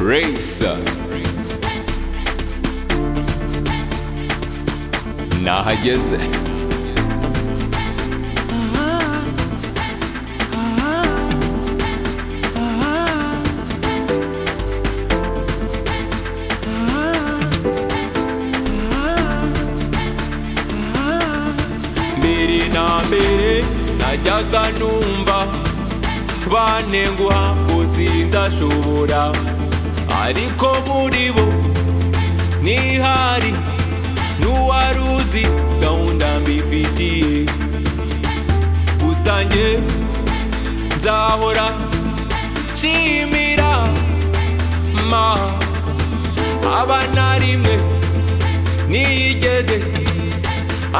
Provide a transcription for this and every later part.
Рейса. Nahageze. mbere na mbere najyaga numva banenguha usinzashobora ariko muri bo ntihari n'uwari uzi gahunda mbifitiye gusa njye nzahora nshimira ma aba na rimwe ntiyigeze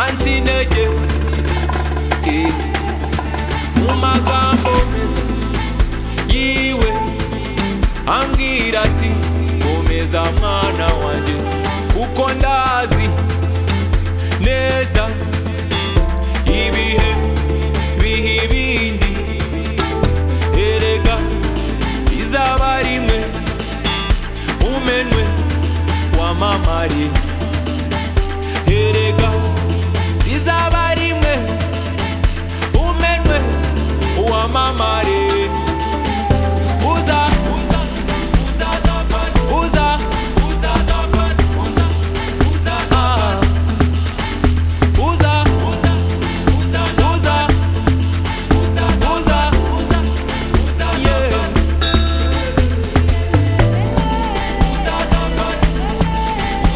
anca intege Eh, mu magambo meza yiwe ambwira ati komeza mwana wanjye kuko ndazi neza ibihe biha ibindi erega izaba rimwe umenwe wamamare erega izaba rimwe umenwe wamamare uza uza uza dapat uza uza dapat uza uza ah uza uza uza uza uza uza uza uza yeah uza dapat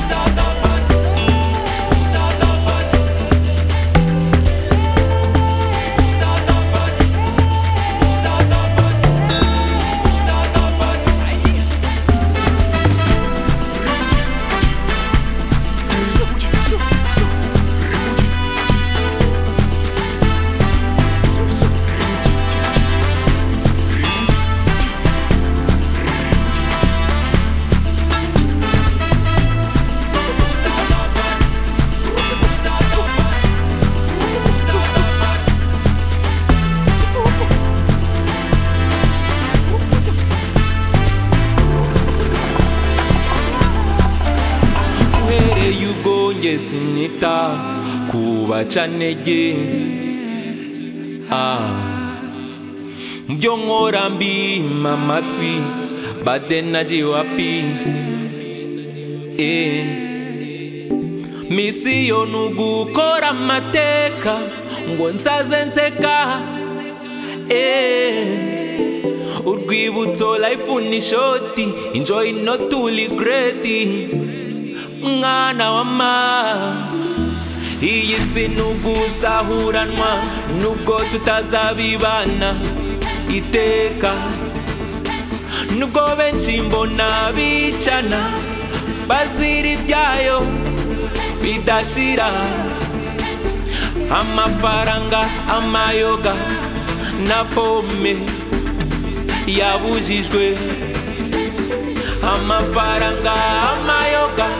uza dapat uza dapat uza dapat uza dapat uza dapat uhereye ubwo njye sinyita ku bacanege Ah. byo nkora mbima amatwi badenaji wapi Eh. misiyo ni ugukora amateka ngo nsaze nseka Eh. urwibutso life ni shoti enjoy not to regret mwana wa ma iyi si nuguzahuranwa nubwo tutazabibana iteka nubwo benshi mbona bicana bazira ibyayo bidashira amafaranga amayoga na pome yabujijwe amafaranga amayoga